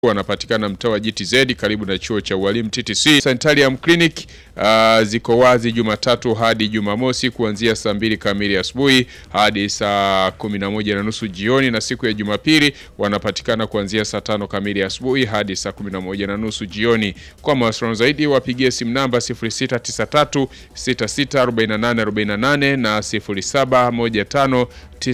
wanapatikana mtaa wa GTZ karibu na chuo cha ualimu TTC. Sanitarium Clinic uh, ziko wazi Jumatatu hadi Jumamosi kuanzia saa mbili kamili asubuhi hadi saa kumi na moja na nusu jioni, na siku ya Jumapili wanapatikana kuanzia saa tano kamili asubuhi hadi saa kumi na moja na nusu jioni. Kwa mawasiliano zaidi wapigie simu namba 0693 664848 na 0715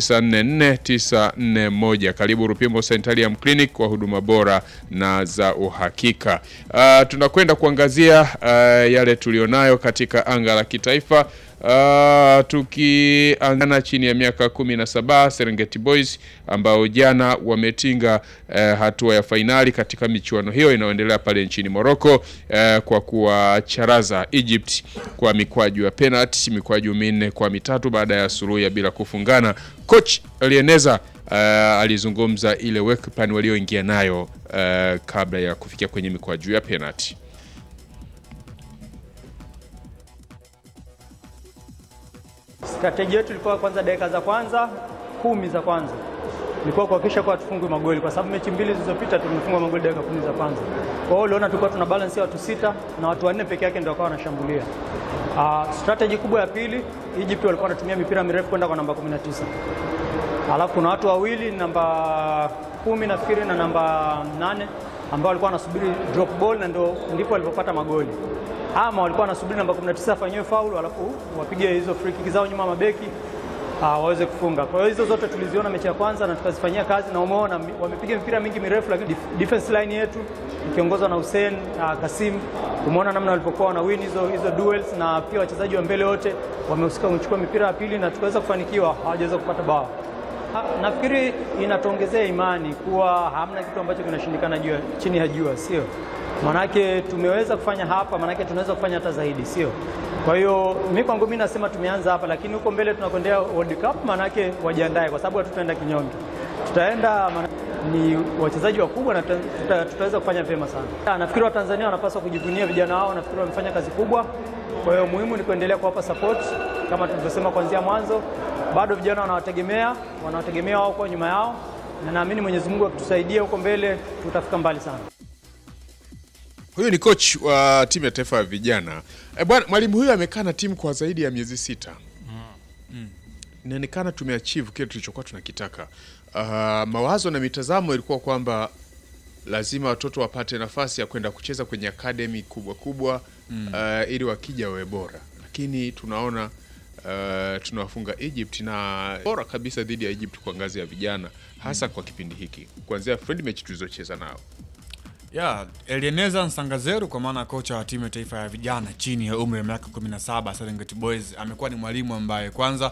944941. Karibu Rupimbo Sanitarium Clinic kwa huduma bora na za uhakika. Uh, tunakwenda kuangazia uh, yale tulionayo katika anga la kitaifa. Uh, tukiangana chini ya miaka kumi na saba Serengeti Boys ambao jana wametinga uh, hatua ya fainali katika michuano hiyo inayoendelea pale nchini Morocco uh, kwa kuwacharaza Egypt kwa mikwaju ya penalty, mikwaju minne kwa mitatu baada ya suruhu bila kufungana. Coach alieneza uh, alizungumza ile work plan walioingia nayo uh, kabla ya kufikia kwenye mikwaju ya penalty. Strategy yetu ilikuwa kwanza, dakika za kwanza kumi za kwanza ilikuwa kuhakikisha kuwa tufungwe magoli, kwa sababu mechi mbili zilizopita tumefungwa magoli dakika kumi za kwanza. Kwa hiyo uliona tulikuwa tuna balance ya watu sita na watu wanne peke yake ndio wakawa wanashambulia. Uh, strategy kubwa ya pili, Egypt walikuwa wanatumia mipira mirefu kwenda kwa namba 19. Alafu kuna watu wawili namba kumi nafikiri na namba nane ambao walikuwa wanasubiri drop ball na ndio ndipo walipopata magoli ama walikuwa wanasubiri namba 19 afanyiwe faulu alafu wapige hizo free kick zao nyuma mabeki uh, waweze kufunga. Kwa hiyo hizo zote tuliziona mechi ya kwanza na tukazifanyia kazi, na umeona wamepiga mipira mingi mirefu, lakini defense line yetu ikiongozwa na Hussein uh, Kasim, umeona namna walipokuwa wana win hizo hizo duels, na pia wachezaji wa mbele wote wamehusika kuchukua mipira ya pili na tukaweza kufanikiwa, hawajaweza kupata bao. Nafikiri inatuongezea imani kuwa hamna kitu ambacho kinashindikana jua chini ya jua, sio? Manake tumeweza kufanya hapa, manake tunaweza kufanya hata zaidi, sio? Kwa hiyo mimi kwangu mimi nasema tumeanza hapa, lakini huko mbele tunakwendea World Cup, manake wajiandae, kwa sababu hatutaenda kinyonge, tutaenda ni wachezaji wakubwa na tuta, tutaweza kufanya vyema sana. Nafikiri Watanzania wanapaswa kujivunia vijana wao, nafikiri wamefanya kazi kubwa. Kwa hiyo muhimu ni kuendelea kuwapa support kama tulivyosema kuanzia mwanzo, bado vijana wanawategemea, wanawategemea wao kwa nyuma yao, na naamini Mwenyezi Mungu akitusaidia huko mbele tutafika mbali sana. Huyu ni coach wa timu ya taifa ya vijana. E, bwana mwalimu huyu amekaa na timu kwa zaidi ya miezi sita. Inaonekana tumeachieve kile tulichokuwa tunakitaka. Uh, mawazo na mitazamo ilikuwa kwamba lazima watoto wapate nafasi ya kwenda kucheza kwenye academy kubwa kubwa mm. uh, ili wakija wawe bora, lakini tunaona uh, tunawafunga Egypt na bora kabisa dhidi ya Egypt kwa ngazi ya vijana hasa mm. kwa kipindi hiki kuanzia friendly match tulizocheza nao Yeah, Elieneza Nsangazeru kwa maana kocha wa timu ya taifa ya vijana chini ya umri wa miaka 17 Serengeti Boys amekuwa ni mwalimu ambaye kwanza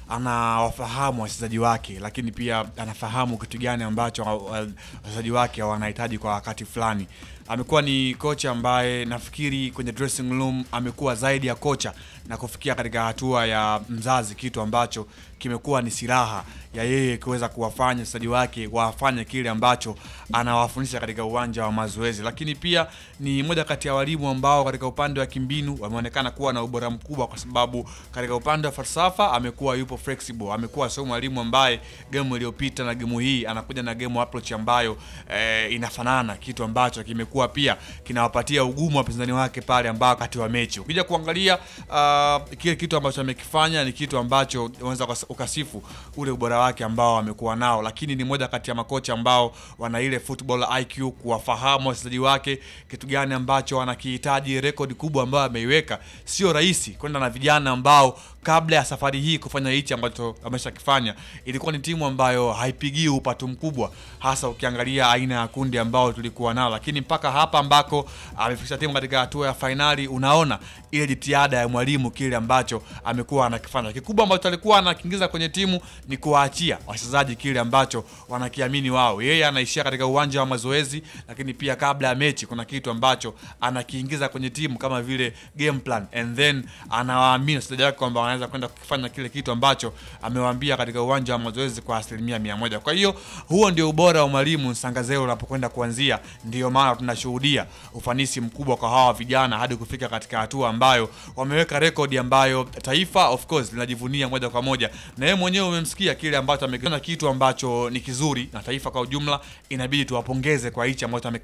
anawafahamu wachezaji wake, lakini pia anafahamu kitu gani ambacho wachezaji wake wanahitaji kwa wakati fulani. Amekuwa ni kocha ambaye nafikiri kwenye dressing room amekuwa zaidi ya kocha na kufikia katika hatua ya mzazi, kitu ambacho kimekuwa ni silaha ya yeye kuweza kuwafanya wachezaji wake wafanye kile ambacho anawafundisha katika uwanja wa mazoezi. Lakini pia ni moja kati ya walimu ambao katika upande wa kimbinu wameonekana kuwa na ubora mkubwa, kwa sababu katika upande wa falsafa amekuwa yupo flexible, amekuwa sio mwalimu ambaye game iliyopita na game hii anakuja na game approach ambayo eh, inafanana, kitu ambacho kimekuwa pia kinawapatia ugumu wapinzani wake pale ambao wakati wa mechi ukija kuangalia uh, kile kitu ambacho amekifanya ni kitu ambacho unaweza ukasifu ule ubora wake ambao amekuwa nao, lakini ni moja kati ya makocha ambao wana ile football IQ, kuwafahamu wachezaji wake kitu gani ambacho wanakihitaji. Rekodi kubwa ambayo ameiweka, sio rahisi kwenda na vijana ambao kabla ya safari hii kufanya hichi ambacho ameshakifanya, ilikuwa ni timu ambayo haipigii upatu mkubwa, hasa ukiangalia aina ya kundi ambao tulikuwa nao, lakini mpaka hapa ambako amefikisha timu katika hatua ya fainali, unaona ile jitihada ya mwalimu, kile ambacho amekuwa anakifanya. Kikubwa ambacho alikuwa anakiingiza kwenye timu ni kuwaachia wachezaji kile ambacho wanakiamini wao. Yeye anaishia katika uwanja wa mazoezi, lakini pia kabla ya mechi kuna kitu ambacho anakiingiza kwenye timu kama vile game plan, and then anawaamini wachezaji wake kwamba wanaweza kwenda kufanya kile kitu ambacho amewaambia katika uwanja wa mazoezi kwa asilimia mia moja. Kwa hiyo huo ndio ubora wa mwalimu Nsangazero unapokwenda kuanzia, ndio maana tunashuhudia ufanisi mkubwa kwa hawa vijana hadi kufika katika hatua ambayo wameweka rekodi ambayo taifa of course linajivunia moja kwa moja, na yeye mwenyewe umemsikia kile ambacho amekiona, kitu ambacho ni kizuri, na taifa kwa ujumla inabidi tuwapongeze kwa hichi ambacho